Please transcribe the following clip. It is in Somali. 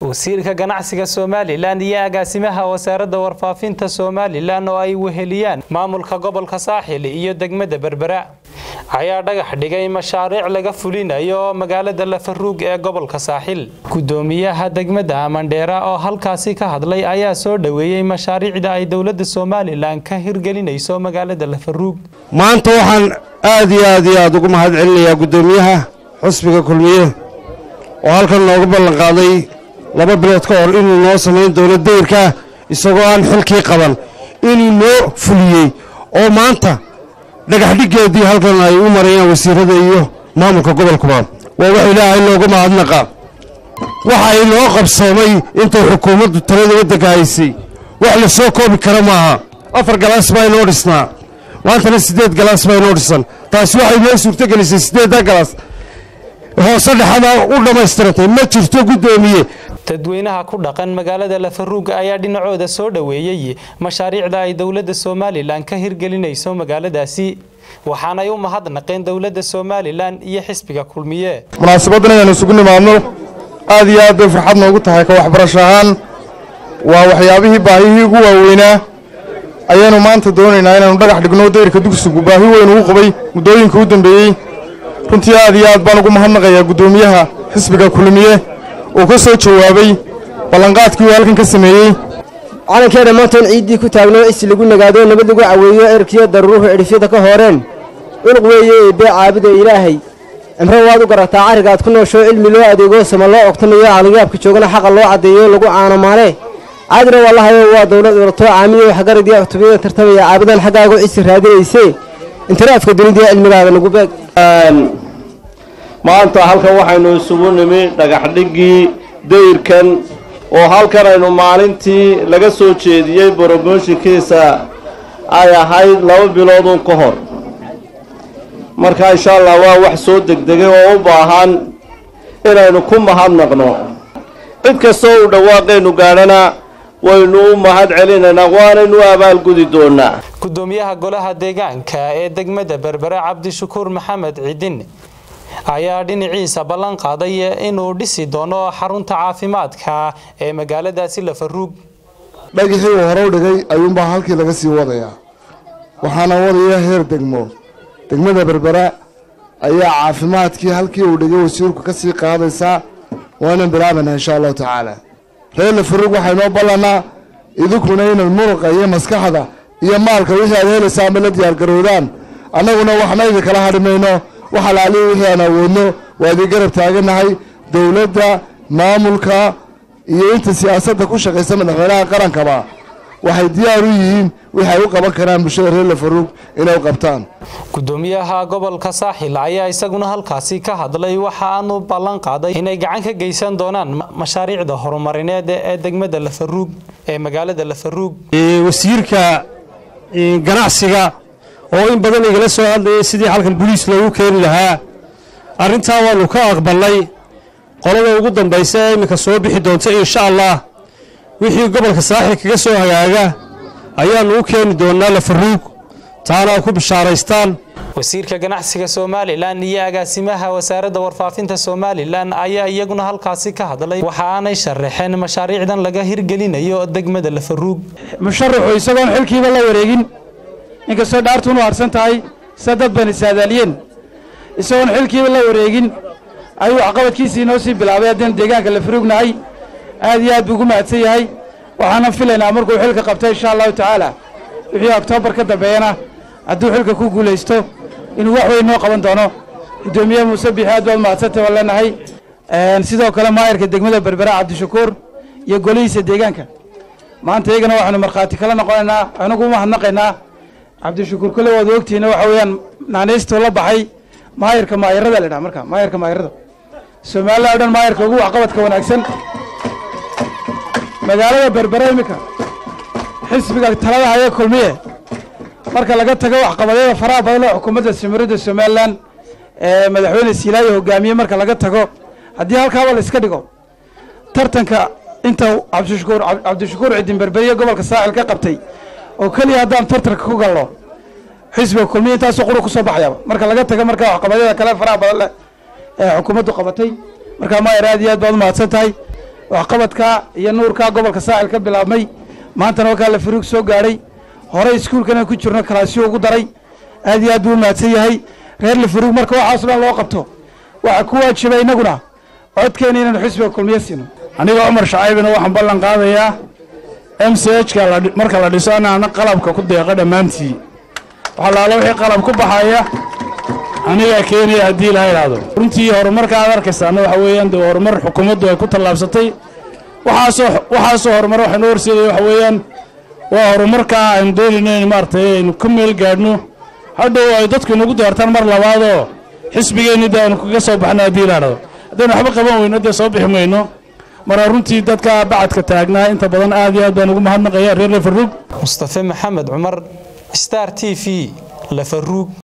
wasiirka ganacsiga somalilan iyo agaasimaha wasaaradda warfaafinta somalilan oo ay weheliyaan maamulka gobolka saaxil iyo degmada berbera ayaa dhagax dhigay mashaariic laga fulinayo magaalada lafaruug ee gobolka saaxil gudoomiyaha degmada amandheera oo halkaasi ka hadlay ayaa soo dhoweeyey mashaariicda ay dowladda somalilan ka hirgelinayso magaalada lafaruug maanta waxaan aad iyo aad iyo aad ugu mahad celinayaa guddoomiyaha xusbiga kulmiye oo halkan noogu ballan qaaday laba bilood ka hor inuu noo samayn doono dayrka isagoo aan xilkii qaban inuu noo fuliyey oo maanta dhagaxdhiggeedii halkan ay u marayaan wasiirada iyo maamulka gobolkuba waa wax ilaahay loogu mahadnaqa waxa inoo qabsoomay intay xukuumaddu talada waddanka haysay wax la soo koobi kara maaha afar galaas baa inoo dhisnaa maantana siddeed galaas baa inoo dhisan taasi waxay noo suurtogelisay siddeedda galaas hoose dhexada u dhammaystirantay ma jirto guddoomiye dadweynaha ku dhaqan magaalada lafaruug ayaa dhinacooda soo dhoweeyey mashaariicda ay dowladda somalilan ka hirgelinayso magaaladaasi waxaanay u mahadnaqeen dowladda somalilan iyo xisbiga kulmiye munaasabaddan inaynu isugu nimaadno aad iyo aad bay farxad noogu tahay ka waxbarasho ahaan waa waxyaabihii baahihii ugu waaweynaa ayaanu maanta doonaynaa inaanu dhagax dhigno dayrka dugsigu baahi weyn ugu qabay muddooyinka u dambeeyey runtii aad iyo aad baan ugu mahadnaqayaa guddoomiyaha xisbiga kulmiye oo ka soo jawaabay ballanqaadkii uu halkan ka sameeyey calankeena maantoon ciiddii ku taagno is lagu nagaado nabad lagu caweeyo erkiyo daruuruhu cidhifyada ka hooreen cunuq weeye eebbee caabuda ilaahay cimro waad u garataa carrigaad ku nooshoo cilmi loo adeego sama loo ogtanayo caligaabka joogana xaqa loo caddeeyo lagu caano maale caadina wallahayo waa dowlad urato caamiyo waxgarad iyo cutubiyada tartamaya caabudan xaggaagu cisi raadinayse intiraafka dunida cilmigaada nagu beeg maanta halkan waxaynu isugu nimi dhagaxdhiggii dayrkan oo halkan aynu maalintii laga soo jeediyey bromoshinkiisa ay ahayd laba bilooduun ka hor marka insha allah waa wax soo degdegay oo u baahan inaynu ku mahadnaqno cid kastoo u dhawaaqaynu gaadhana waynu u mahad celinaynaa waanaynu u abaalgudi doonaa gudoomiyaha golaha deegaanka ee degmada berbere cabdishakuur maxamed cidin ayaa dhinaciisa ballan qaaday inuu dhisi doono xarunta caafimaadka ee magaaladaasi lafaruug dhagixii uu hore u dhigay ayuunbaa halkii laga sii wadayaa waxaana wadaya heer degmo degmada berbera ayaa caafimaadkii halkii uu dhigay wasiirku ka sii qaadaysaa waana bilaabanaa insha allahu tacaala reer lafaruug waxaa inoo ballannaa idinkuna inay muruqa iyo maskaxda iyo maalka wixii aad helaysaa ama la diyaargaroodaan annaguna waxna idinkala hadhi mayno wax alaalihi wixii aan awoodno waa idin garab taagannahay dowladda maamulka iyo inta siyaasadda ku shaqaysa madaxweynaha qarankaba waxay diyaar u yihiin wixi ay u qaban karaan bulshada reer lafaruug inay u qabtaan gudoomiyaha gobolka saaxil ayaa isaguna halkaasi ka hadlay waxa aanu ballan qaaday inay gacan ka geysan doonaan mashaariicda horumarineed ee degmada lafaruug ee magaalada lafaruug wasiirka ganacsiga oo in badan igala soo hadlayay sidii halkan boliis loogu keeni lahaa arrintaa waannu ka aqbalnay qolada ugu dambaysa ee iminka soo bixi doonta insha allah wixii gobolka saaxil kaga soo hagaaga ayaannu u keeni doonnaa lafaruug taana ay ku bishaaraystaan wasiirka ganacsiga somalilan iyo agaasimaha wasaaradda warfaafinta somalilan ayaa iyaguna halkaasi ka hadlay waxa aanay sharaxeen mashaariicdan laga hirgelinayo degmada lafaruug musharaxu isagoon xilkiiba la wareegin inkastoo dhaartuunu harsan tahay sida dad bani saadaaliyeen isagoon xilkiiba la wareegin ayuu waxqabadkiisii inoo sii bilaabay haddaynu deegaanka lafaruugnahay aad iyo aad buu ugu mahadsan yahay waxaanan filaynaa markuu xilka qabto insha allahu tacaala wixii oktoobar ka dambeeyana hadduu xilka ku guulaysto inuu wax weyn noo qaban doono guddoomiye muuse biixi aad baad mahadsantay waan leenahay sidoo kale maayarka degmada berbera cabdishakuur iyo golihiisa deegaanka maanta iyagana waxaanu markhaati kala noqonaynaa waxaynu ku mahadnaqaynaa cabdishakuur kole waad ogtihiina waxa weeyaan naanaystuu la baxay maayarka maayarada la dhaha marka maayarka maayarada soomaalida o dhan maayarka ugu waxqabadka wanaagsan magaalada berbera iminka xisbiga talada haya kulmiye marka laga tago waxqabadyada faraha badan oo xukuumadda simiridda somalilan ee madaxweyne siilaayo hogaamiye marka laga tago haddii halkaaba la iska dhigo tartanka inta cabdishakuur cabdishakuur cidin berberiye gobolka saaxil ka qabtay oo keliya haddaan tartanka ku galno xisbiga kulmiye intaasoo qura kusoo baxayaba marka laga tago marka waxqabadyada kale faraha badan leh ee xukuumaddu qabatay markaa maayar aad iyo aad baad u mahadsan tahay waxqabadka iyo nuurka gobolka saaxil ka bilaabmay maantana wakaa la faruug soo gaadhay horey iskuulkana ku jirno kalaasyo ugu daray aad iyo aad buu u mahadsan yahay reer lafaruug marka waxaaso dhan loo qabto waxaa ku waajiba innaguna codkeena inaynu xisbiga kulmiyo siino aniga cumar shacaybina waxaan ballan qaadayaa m c h ka marka la dhiso anaana qalabka ku deeqa dhammaantii waxalaala wixii qalab ku baxaya anigaa keenaya haddii ilaa idhaahdo runtii horumarka aad arkaysaana waxa weeyaan dee horumar xukuumaddu ay ku tallaabsatay waxaasoo waxaasoo horumar waxaynoo horseedaya waxa weeyaan waa horumarkaa aynu doonayno in maaragtay aynu ka meel gaadhno hadhow ay dadku inagu doortaan mar labaadoo xisbigeenni dee aynu kaga soo baxno haddii ilaa idhahdo haddaynu waxba qaban weyno dee soo bixi mayno marka runtii dadka bacadka taagnaa inta badan aad iyo aad baan ugu mahadnaqaya reer lafaruug mustafe maxamed cumar star t v lafaruug